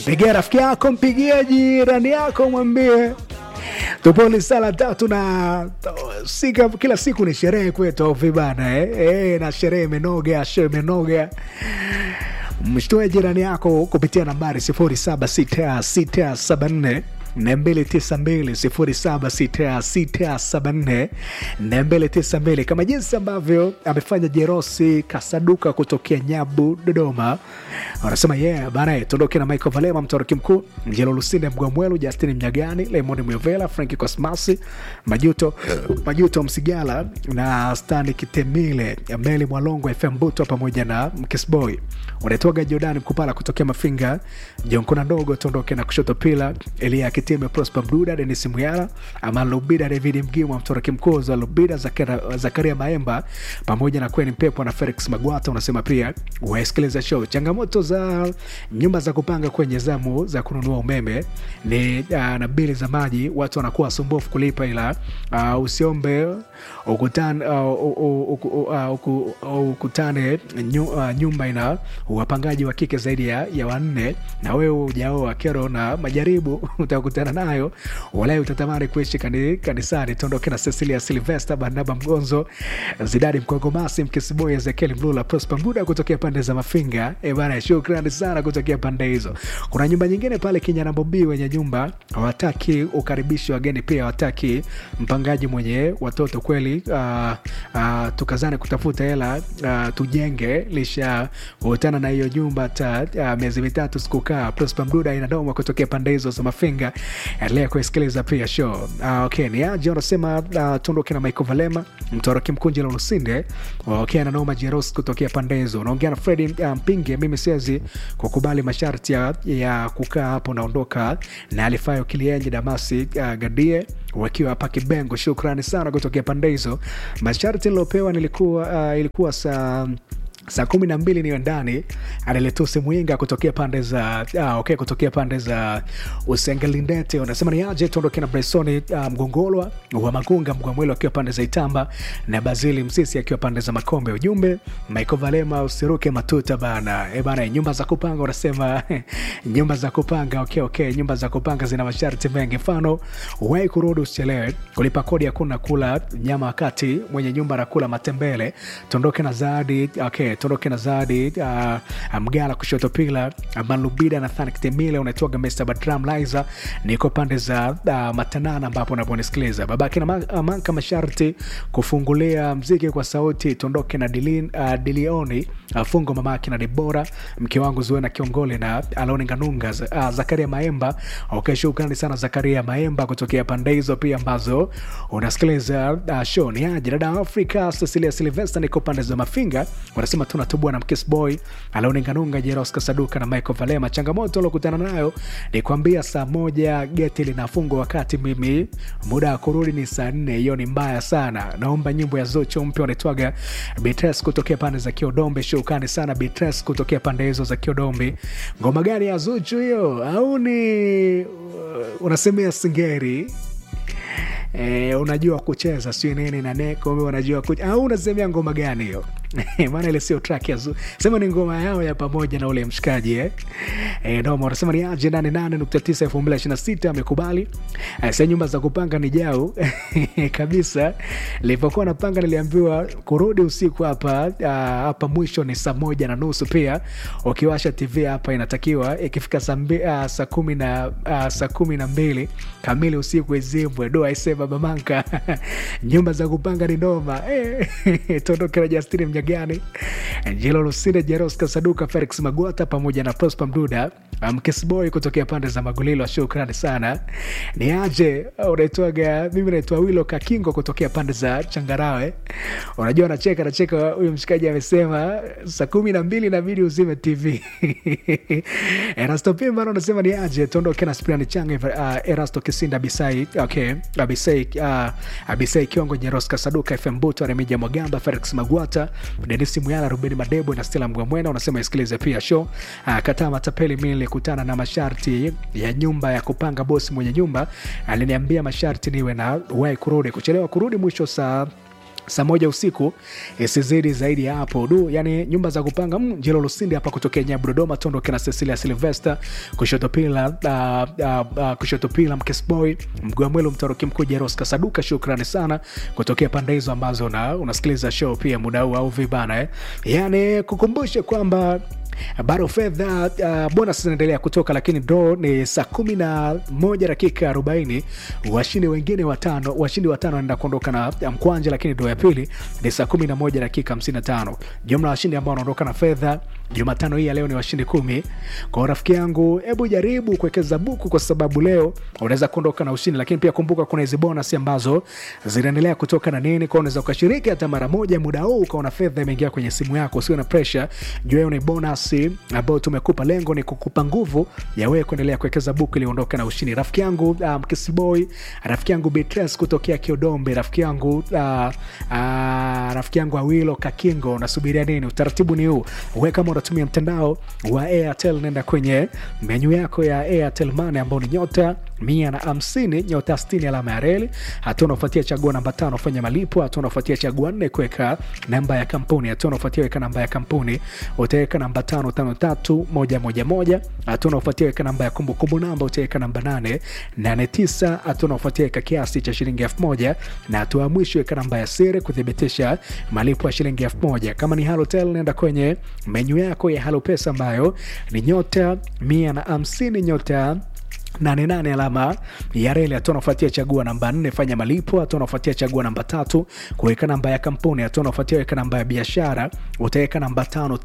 Pigia rafiki yako, mpigie jirani yako, mwambie tuponi sala tatu na sika, kila siku ni sherehe kwetu au vibana eh? Eh, na sherehe imenoga, show imenoga. Mshtue jirani yako kupitia nambari 076674 292 076674 kama jinsi ambavyo amefanya Jerosi Kasaduka kutokea Nyabu, Dodoma. Wanasema yeah bana, tuondoke na Michael Valema, mtoroki mkuu Mjelo Lusinde, Mgwamwelu, Justin Mnyagani, Lemoni Mwevela, Franki Kosmasi, Majuto Majuto Msigala na Stani Kitemile, Meli Mwalongo, FM Buto pamoja na Mkisboy unaitwaga Jordani Mkupala kutokea Mafinga, Jonkona Ndogo, tuondoke na kushoto pila Elia Kitime, Prosper Mduda, Denis Muyala, Aman Lubida, David Mgimwa, Mtoroki Mkozo wa Lubida, Zakara, Zakaria Maemba pamoja na Kweni Mpepo na Felix Magwata. Unasema pia wasikiliza show. Changamoto za nyumba za kupanga kwenye zamu za kununua umeme ni uh, na bili za maji, watu wanakuwa sumbufu kulipa, ila uh, usiombe ukutane, uh, uh, uh, uh, uh, ukutane nyu, uh, nyumba ina wapangaji wa kike zaidi ya, ya wanne na wewe ujaoa kero na majaribu utakutana nayo, walai utatamani kuishi kani, kanisani. Tuondoke na Cecilia Silvester, Barnaba Mgonzo, Zidadi Mkogomasi, Mkisiboy, Ezekiel Mlula, Prosper Mbuda kutokea pande za Mafinga. E bana, shukrani sana kutokea pande hizo. Kuna nyumba nyingine pale Kinyana Bobi, wenye nyumba hawataki ukaribishi wageni, pia hawataki mpangaji mwenye watoto kweli. Uh, uh, tukazane kutafuta hela uh, tujenge lisha kutana na hiyo nyumba hata uh, miezi mitatu sikukaa. Prosper Mduda inadoma kutokea pande hizo za Mafinga. Endelea kuisikiliza pia show. Uh, okay, ni aje unasema uh, tuondoke na Michael Valema, mtoroki mkunji la Lusinde. Okay, na Noma Jeros kutokea pande hizo. Unaongea na Freddy uh, Mpinge, mimi siwezi kukubali masharti ya, ya kukaa hapo naondoka na alifayo Kilienje Damasi uh, Gadie wakiwa hapa Kibengo. Shukrani sana kutokea pande hizo. Masharti nilopewa nilikuwa uh, ilikuwa saa saa kumi na mbili niyo ndani analetusi mwinga kutokea pande za ah, okay, kutokea pande za usengelindete unasema ni aje tuondoke na bresoni ah, mgongolwa wa magunga mgwamwelo akiwa pande za itamba na bazili msisi akiwa pande za makombe ujumbe michael valema usiruke matuta bana e bana nyumba za kupanga unasema nyumba za kupanga okay, okay. nyumba za kupanga zina masharti mengi mfano wai kurudi usichelewe kulipa kodi hakuna kula nyama wakati mwenye nyumba anakula matembele tuondoke na zaadi okay tuondoke na Zadi uh, Mgala kushoto pila Malubida na Thanik Temile unaitwaga Mr Badram Liza, niko pande za uh, Matanana ambapo unaponisikiliza babake na ma, manka masharti kufungulia mziki kwa sauti. Tuondoke na Dilin, uh, Dilioni uh, fungo mamake na Debora mke wangu Zuena Kiongole na Aloni Nganunga uh, Zakaria Maemba okay, shukrani sana Zakaria Maemba kutokea pande hizo pia ambazo unasikiliza uh, show ni aje dada Afrika Cecilia Silvester, niko pande za Mafinga wanasema tunatubua na Mkis Boy Alaoninganunga Jeros Kasaduka na Michael Valema. Changamoto aliokutana nayo ni kuambia saa moja geti linafungwa, wakati mimi muda wa kurudi ni saa nne. Hiyo ni mbaya sana. Naomba nyimbo ya Zuchu mpya wanaitwaga Bitres kutokea pande za Kiodombe. Shukrani sana Bitres kutokea pande hizo za Kiodombe. Ngoma gani ya Zuchu hiyo? Au ni unasemea Singeri? E, unajua kucheza sio nini na neko unajua kucheza au unasemea ngoma gani hiyo? maana ile sio track ya zu sema ni ngoma yao ya pamoja na ule mshikaji eh eh ndio wanasema ni aje 88.9 2026 amekubali eh, sasa nyumba za kupanga ni jao kabisa nilipokuwa napanga niliambiwa kurudi usiku hapa uh, hapa mwisho ni saa moja na nusu pia ukiwasha tv hapa inatakiwa ikifika saa uh, saa kumi na uh, saa kumi na mbili kamili usiku izimbwe do aisee baba manka nyumba za kupanga ni noma eh, tondoke na Justin Mnyagani, Angelo Lusinde, Jeros Kasaduka, Felix Magwata pamoja na Prosper Mduda, Mkisboy kutokea pande za Magulilo. Shukrani sana. Ni aje unaitwaga? Mimi naitwa Wilo Kakingo kutokea pande za Changarawe. Unajua, nacheka nacheka, huyu mshikaji amesema saa kumi na mbili inabidi uzime TV. Erasto Pimba anasema ni aje tuondoke na Spiani Changa, uh, Erasto Kisinda Bisai, okay, Abisai, uh, Abisai Kiongo, Jeros Kasaduka, FM Buto, Remija Mwagamba, Felix Magwata, Denisi Muyala, Rubeni Madebo na Stella Mgwamwena. Unasema isikilize pia show. Uh, kataa matapeli, mimi nilikutana na masharti ya nyumba ya kupanga. Bosi mwenye nyumba aliniambia masharti niwe na wai kurudi, kuchelewa kurudi mwisho saa saa moja usiku isizidi zaidi ya hapo du yani nyumba za kupanga mm, jelo lusindi hapa kutokea nyabu dodoma tuondoke na cecilia silvester kushoto pila uh, uh, uh, kushoto pila mkesboy mgwamwelo mtaroki mkuu jeros kasaduka shukrani sana kutokea pande hizo ambazo una, unasikiliza show pia muda huu au vibana eh? yani kukumbushe kwamba bado fedha uh, bonus zinaendelea kutoka lakini do ni saa kumi na moja dakika arobaini washindi wengine watano washindi watano wanaenda kuondoka na mkwanja lakini do ya pili ni saa kumi na moja dakika hamsini na tano jumla ya washindi ambao wanaondoka na fedha jumatano hii ya leo ni washindi kumi kwa rafiki yangu hebu jaribu kuwekeza buku kwa sababu leo unaweza kuondoka na ushindi lakini pia kumbuka kuna hizi bonus ambazo zinaendelea kutoka na nini kwao unaweza ukashiriki hata mara moja muda huu ukaona fedha imeingia kwenye simu yako usiwe na presha juu hiyo ni bonus ambayo tumekupa lengo ni kukupa nguvu ya wewe kuendelea kuwekeza buku ili uondoke na ushindi rafiki yangu um, kisiboy rafiki yangu betres kutokea kiodombe rafiki yangu uh, uh, rafiki yangu awilo kakingo unasubiria nini utaratibu ni huu we kama unatumia mtandao wa airtel nenda kwenye menyu yako ya airtel mane ambao ni nyota mia na hamsini nyota stini alama ya reli hatua unaofuatia chagua namba tano fanya malipo hatua unaofuatia chagua nne kuweka namba ya kampuni hatua unaofuatia weka namba ya kampuni utaweka namba tano tano tatu moja moja moja hatua unaofuatia weka namba ya kumbukumbu namba utaweka namba nane nane tisa hatua unaofuatia weka kiasi cha shilingi elfu moja na hatua ya mwisho weka namba ya siri kuthibitisha malipo ya shilingi elfu moja kama ni halotel nenda kwenye menyu yako ya halo pesa ambayo ni nyota mia na hamsini nyota 88 alama ya reli hatua unafuatia chagua namba 4 fanya malipo hatua unafuatia chagua namba tatu kuweka namba ya kampuni hatua unafuatia weka namba ya biashara utaweka namba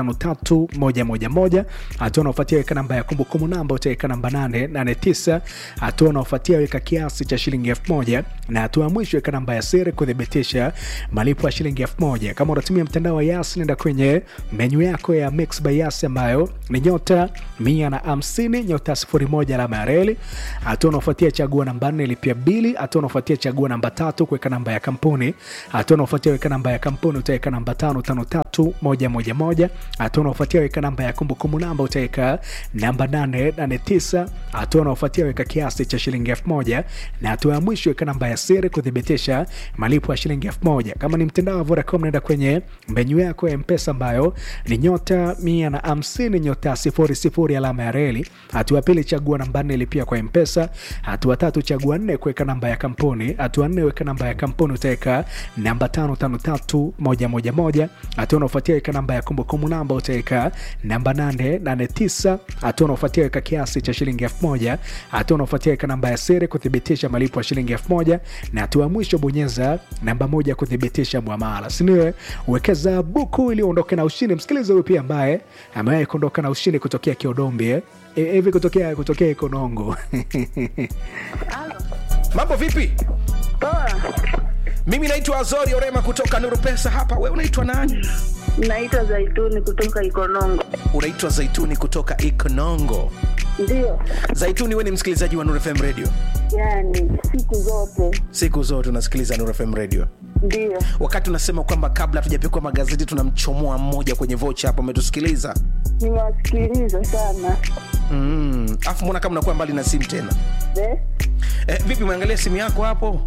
553111 hatua unafuatia weka namba ya kumbukumbu namba utaweka namba 889 hatua unafuatia weka kiasi cha shilingi 1000 na hatua ya mwisho weka namba ya siri kuthibitisha malipo ya shilingi 1000 kama unatumia mtandao wa yas nenda kwenye menyu yako ya mix by yas ambayo ni nyota 150 nyota 01 alama ya reli hatua unaofuatia chagua namba nne lipia bili hatua unaofuatia chagua namba tatu kuweka namba ya kampuni hatua unaofuatia weka namba ya kampuni utaweka namba tano tano tatu moja moja moja hatua unaofuatia weka namba ya kumbukumbu namba utaweka namba nane nane tisa hatua unaofuatia weka kiasi cha shilingi elfu moja na hatua ya mwisho weka namba ya siri kuthibitisha malipo ya shilingi elfu moja kama ni mtandao wa Vodacom naenda kwenye menyu yako ya mpesa ambayo ni nyota mia na hamsini nyota sifuri sifuri alama ya reli hatua ya pili chagua namba nne lipia kwa mpesa hatua tatu chagua nne kuweka namba ya kampuni hatua nne weka namba ya kampuni utaweka namba tano tano tatu moja moja moja hatua unaofuatia weka namba ya kumbukumbu namba utaweka namba nane nane tisa hatua unaofuatia weka kiasi cha shilingi elfu moja hatua unaofuatia weka namba ya siri kuthibitisha malipo ya shilingi elfu moja na hatua ya mwisho bonyeza namba moja kuthibitisha mwamala siniwe wekeza buku ili uondoke na ushindi msikiliza huyu pia ambaye amewahi kuondoka na ushindi kutokea kiodombi eh? E- hivi kutokea kutokea ikonongo mambo vipi Poa, mimi naitwa azori orema kutoka nuru pesa hapa we unaitwa nani naitwa Zaituni kutoka Ikonongo. unaitwa zaituni kutoka ikonongo Ndio, zaituni we ni msikilizaji wa nuru fm radio yani siku zote siku zote unasikiliza nuru fm radio ndio. wakati unasema kwamba kabla hatujapikwa magazeti tunamchomoa mmoja kwenye vocha hapo umetusikiliza Nimewasikiliza sana Mm, afu mbona kama unakuwa mbali na simu tena de eh, vipi umeangalia simu yako hapo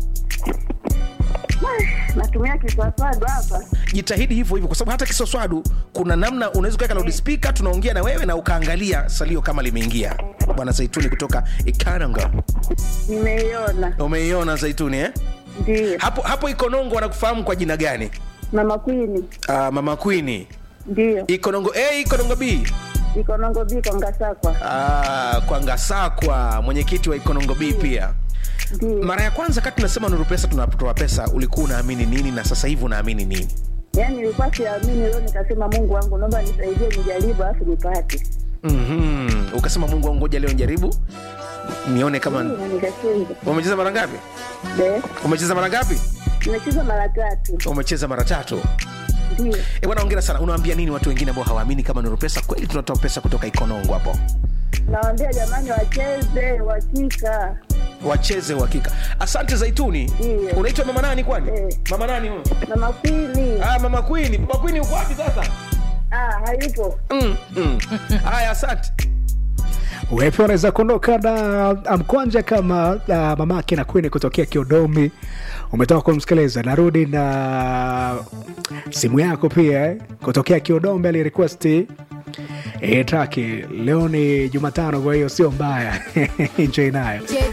natumia kiswaswadu hapa. jitahidi hivyo hivyo kwa sababu hata kiswaswadu kuna namna unaweza kuweka loudspeaker tunaongea na wewe na ukaangalia salio kama limeingia bwana zaituni kutoka ikananga Nimeiona, umeiona zaituni eh? ndio. hapo hapo ikonongo wanakufahamu kwa jina gani Mama Kwini, uh, mama kwini ndio. ikonongo a ikonongo b Ikonongo biko Ngasakwa, uh, kwa ngasakwa mwenyekiti wa ikonongo b pia ndio. mara ya kwanza kati tunasema nuru pesa tunatoa pesa ulikuwa unaamini nini na sasa hivi unaamini nini Yani nilikuwa siamini, leo nikasema Mungu wangu, naomba nisaidie, nijaribu alafu nipate. mm-hmm. ukasema mungu wangu ngoja leo njaribu nione kama Ndio, na nikacheza umecheza mara ngapi de. umecheza mara ngapi Nimecheza mara tatu, umecheza mara tatu ndio. e bwana ongera sana unawaambia nini watu wengine ambao hawaamini kama nuru pesa kweli tunatoa pesa kutoka ikonongo hapo Nawaambia jamani, wacheze wakika wacheze uhakika asante zaituni Ndiyo. unaitwa mama nani kwani Eh. mama nani huyo Mama Kwini. ah, mama kwini mama kwini uko wapi sasa Ah, hayupo. mm, mm. haya asante wewe pia unaweza kuondoka na mkwanja kama uh, mamake na kwini kutokea kiodomi umetoka kumsikiliza narudi na simu yako pia eh, kutokea kiodombe alirequesti E, traki leo ni Jumatano, kwa hiyo sio mbaya. Enjoy nayo. Je,